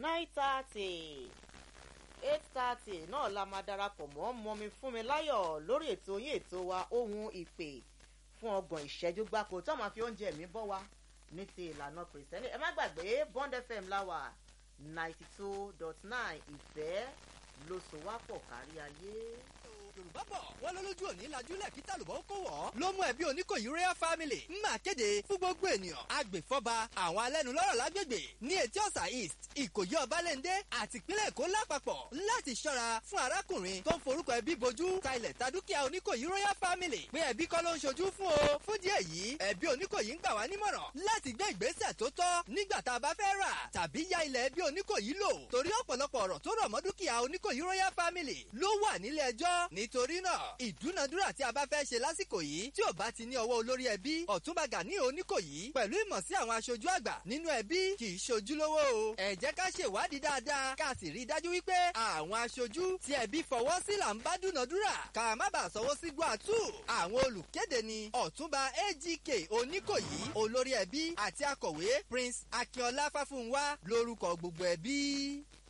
nine thirty eight thirty náà la máa darapọ̀ mọ́ mọ́mi fún mi láyọ̀ lórí ètò yín ètò wa ohun ìpè fún ọgbọ̀n ìṣẹ́jú gbáko tó máa fi oúnjẹ mi bọ́ wa ní ti ìlànà kìrìsìtẹ́nì ẹ má gbàgbé bond fm láwà ninety two dot nine ìfẹ́ ló so wá pọ̀ kárí ayé. yorùbá bọ̀ wọ́n lọ́lójú òní lajúlẹ̀ kí tàlùbọ̀ kó wọ̀. ló mú ẹbí oníkòyí royal family ń máa kéde fún gbogbo ènìyàn. agbèfọ́ba àwọn alẹ́nulọ́rọ̀ lágbègbè ní etí ọ̀sà east ìkòyí ọbalẹ́ndé àti ìpínlẹ̀ èkó lápapọ̀ láti ṣọ́ra fún arákùnrin tó ń forúkọ ẹbí bojú ta ilẹ̀ ta dúkìá oníkòyí royal family pé ẹbí kọ́ ló ń ṣojú fún o. fún díẹ̀ yìí ẹbí oníkòyí ń gbà wá nímọ̀ràn láti gbé ìgbésẹ̀ tó tọ́ nígbà tá a bá fẹ́ rà tàbí ya ilẹ̀ ẹbí oníkòyí lò torí ọ̀pọ̀lọpọ̀ ọ̀rọ̀ tó rọ̀ mọ́ dúkìá oníkòyí royal family ló wà nílé ẹjọ́ nítorí náà ìdúnadúrà tí a bá fẹ́ ṣe lásìkò yìí tí ò bá ti ní ọwọ́ olórí ẹbí ọ̀túnba gani oníkòyí pẹ̀lú ìmọ̀ sí àwọn aṣojú àgbà nínú ẹbí kì í ṣojúlówó o ẹ jẹ́ ká ṣèwádìí dáadáa ká sì rí i dájú wípé àwọn aṣojú tí ẹbí fọwọ́ sí là ń bá dúnadúrà ká má bàa sọwọ́ sí gbàtú àwọn olùkéde ni ọ̀túnba agk oníkòyí olórí ẹbí àti akọ̀wé prince akínọlá fáfúnwá lórúkọ gbogbo ẹbí.